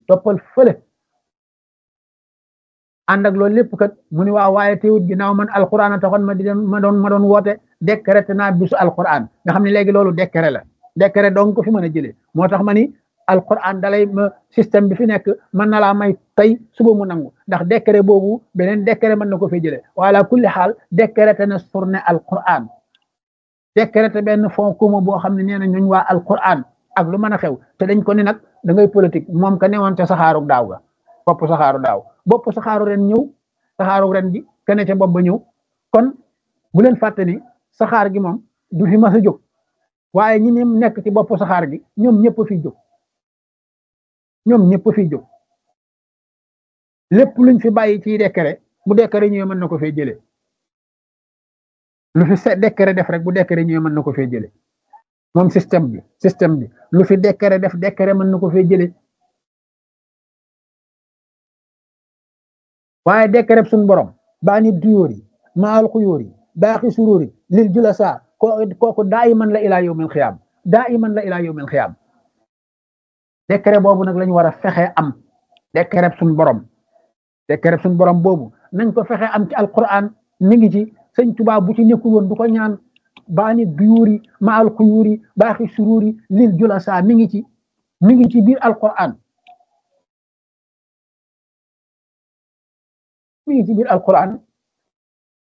toppal fële ànd ak loolu lépp kat mu ni waaw waaye teewut ginnaaw man alquran a taxoon ma di dem ma doon ma doon woote décrété naa bisu alquran nga xam ne léegi loolu décret la décret donc ko fi mën a jëlee moo tax ma ni alquran dalay ma système bi fi nekk mën na laa may tey suba mu nangu ndax décret boobu beneen décret mën na ko fi jëlee wala kulli xaal décrété na journée alquran décrété benn fond commun boo xam ne nee na ñooñ waa alquran ak lu mën a xew te dañ ko ni nag da ngay politique moom ka newoon ca saxaaru daaw ga bopp saxaaru daaw bopp saxaaru ren ñëw saxaaru ren gi kene ca bopp ba ñëw kon bu leen fàtte ni saxaar gi moom du fi mas a jóg waaye ñi ne nekk ci bopp saxaar gi ñoom ñëpp fi jóg ñoom ñëpp fi jóg lépp luñ fi bàyyi ci décret bu décret ñëwee mën na ko fee jëlee lu fi se décret def rek bu décret ñëwee mën na ko fee jëlee moom système bi système bi lu fi décret def décret mën na ko fee jëlee waaye décret suñ borom baa ni duyóor yi maal xuyóor yi baaxi suróor yi lil julasa kooku daa iman la ilaa yawmil xiyaam daa iman la ilaa yawmil xiyaam décret boobu nag lañu war a fexe am décret suñ borom décret suñ borom boobu nañ ko fexe am ci alquran mi ngi ci sëñ Tuubaa bu ci nekkul woon du ko ñaan baa ni duyóori maal xuyóori baaxi suróori lil julasa mi ngi ci mi ngi ci biir alquran mi ngi ci biir alquran